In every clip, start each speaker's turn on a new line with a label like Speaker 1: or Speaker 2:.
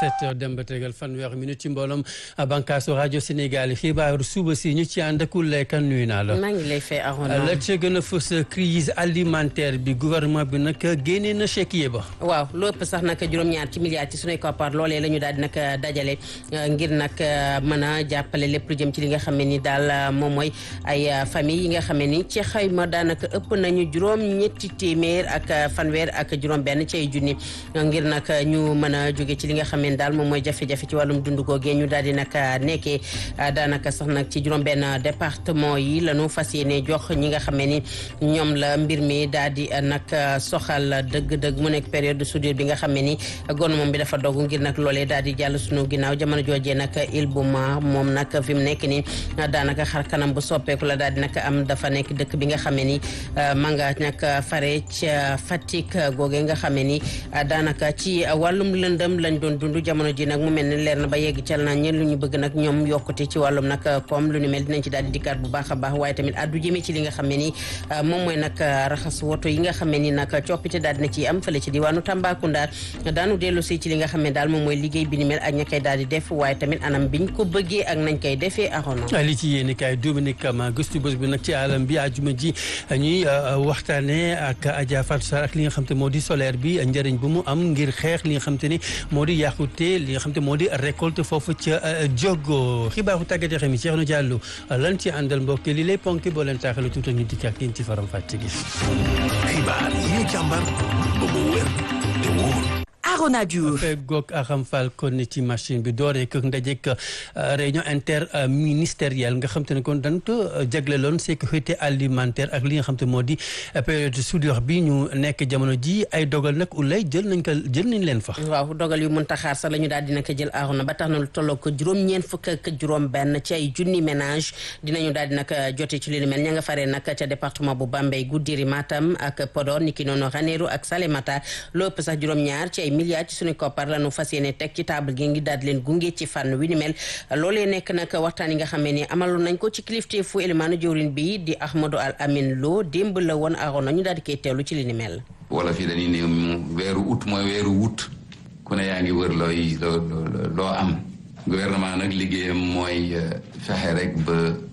Speaker 1: sept heures dem ba tegal fanweeri minute ci mbooloom bànkaasu rajo Sénégal xibaaru suba si ñu ci ànd ak kan nuyu naa la.
Speaker 2: maa ngi lay fay Arona.
Speaker 1: la ca gën a fës crise alimentaire bi gouvernement bi nag génnee na chéquier ba.
Speaker 2: waaw lépp sax nag juróom-ñaar ci milliards ci sunuy koppar loolee la ñu daal di nag dajale ngir nag mën a jàppale lépp lu jëm ci li nga xam ne ni daal moom mooy ay famille yi nga xam ne ni ci xayma daanaka ëpp nañu juróom-ñetti téeméer ak fanweer ak juróom-benn ci ay junni ngir nag ñu mën a jóge ci li nga xam ne daal moom mooy jafe-jafe ci wàllum dundu googee ñu daal di nag nekkee daanaka sax nag ci juróom-benn département yi la ñu fas yéene jox ñi nga xam ne ni ñoom la mbir mi daal di nag soxal dëgg-dëgg mu nekk période de soudure bi nga xam ne ni gouvernement bi dafa dogu ngir nag loolee daal di jàll sunu ginnaaw jamono joojee nag il bu ma moom nag fi mu nekk ni daanaka xar kanam bu soppeeku la daal di nag am dafa nekk dëkk bi nga xam ne ni ma nga nag fare ca Fatick googee nga xam ne ni daanaka ci wàllum lëndëm lañ doon dund jamono ji nag mu mel ni leer na ba yegg cal na ñen lu ñu bëgg nag ñoom yokkute ci wàllum nag comme lu ni mel dinañ ci daal di dikkaat bu baax a baax waaye tamit addu jëmee ci li nga xam ne ni moom mooy nag raxas woto yi nga xam ne ni nag coppite daal dina ci am fële ci diwaanu Tambacounda daanu dellu si ci li nga xam ne daal moom mooy liggéey bi ni mel ak ña koy daal di def waaye tamit anam biñ ko bëggee ak nañ koy defee axono
Speaker 1: li ci yéeni kaay Dominique Kama gëstu bés bi nag ci alam bi ajuma ji ñuy waxtaane ak Adja Fatou Sarr ak li nga xam te moo di solaire bi njëriñ bu mu am ngir xeex li nga xam te ni moo di yàqute li nga xam te moo di récolte foofu ca Diogo xibaaru tàggat yaram yi Cheikhou Diallo lan ci àndal mbokk li lay ponki boo leen taaxale tuuti ñu dikk ak yéen ci faram fàcce gi.
Speaker 3: xibaar yi ñu càmbar ba mu wér te wóor.
Speaker 4: Arona Diouf
Speaker 1: feggoog Aram Fall kon ni ci machine bi dooree kër ndajek réunion interministérielle nga xam te ne kon dañ ko jagleloon sécurité alimentaire ak li nga xam te moo di période soudure bi ñu nekk jamono ji ay dogal nag ulay jël nañ ko jël nañ leen fa
Speaker 2: waaw dogal yu mënta xaar sax la ñu daal dina ko jël Arona ba tax na lu tolloo ko juróom-ñeent fukk ak juróom benn ci ay junni ménage dinañu daal di nag jote ci li ni mel ña nga faree nag ca département bu Bambey Goudiri Matam ak Podor niki noonu Ranérou ak Salémata lépp sax juróom-ñaar ci ay milliards ci suñu koppar la ñu fas yéene teg ci table gi ngi daal di leen gunge ci fànn wi ni mel loolee nekk nag waxtaan yi nga xam ne ni amaloon nañ ko ci kilifte fu élimaanu jawrin bi di Ahmadou Al Amin Lo démb la woon Arona ñu daal di koy teewlu ci li ni mel
Speaker 5: wala fii dañuy ne mu weeru août mooy weeru wut ku ne yaa ngi wër looy loo loo am gouvernement nag liggéeyam mooy fexe rek ba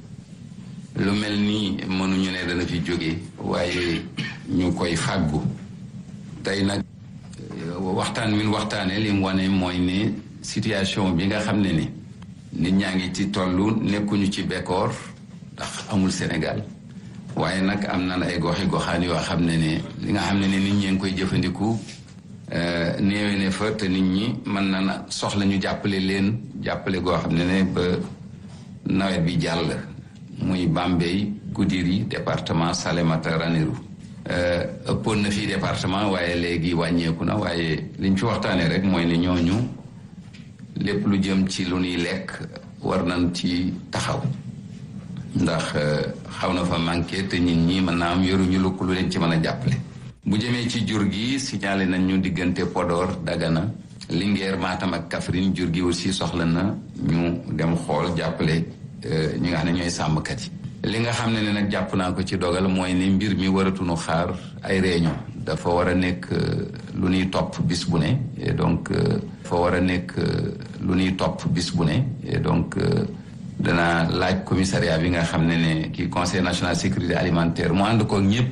Speaker 5: lu mel nii mënuñu ne dana fi jóge waaye ñu koy fàggu tey nag waxtaan wi waxtaanee li mu wane mooy ne situation bi nga xam ne ni nit ñaa ngi ci tollu nekkuñu ci bekkoor ndax amul Sénégal waaye nag am na ay goxi goxaan yoo xam ne ne li nga xam ne ne nit ñee ngi koy jëfandiku néewe ne fa te nit ñi mën na na soxla ñu jàppale leen jàppale goo xam ne ne ba nawet bi jàll muy Bambey Goudiri département Salémata Ranérou ëppoon na fii département waaye léegi wàññeeku na waaye liñ fi waxtaanee rek mooy ne ñooñu lépp lu jëm ci lu ñuy lekk war nañ ci taxaw ndax xaw na fa manqué te nit ñi mën naa am yoruñu lu lu leen ci mën a jàppale. bu jëmee ci jur gi signalé nañ ñu diggante Podor Dagana Linguère Matam ak Kaffrine jur gi aussi soxla na ñu dem xool jàppale ñi nga xam ne ñooy sàmmkat yi. li nga xam ne ne nag jàpp naa ko ci dogal mooy ne mbir mi waratuñu xaar ay réunion dafa war a nekk lu ñuy topp bis bu ne et donc dafa war a nekk lu ñuy topp bis bu ne et donc dana laaj commissariat bi nga xam ne ne kii conseil national sécurité alimentaire mu ànd ko ñëpp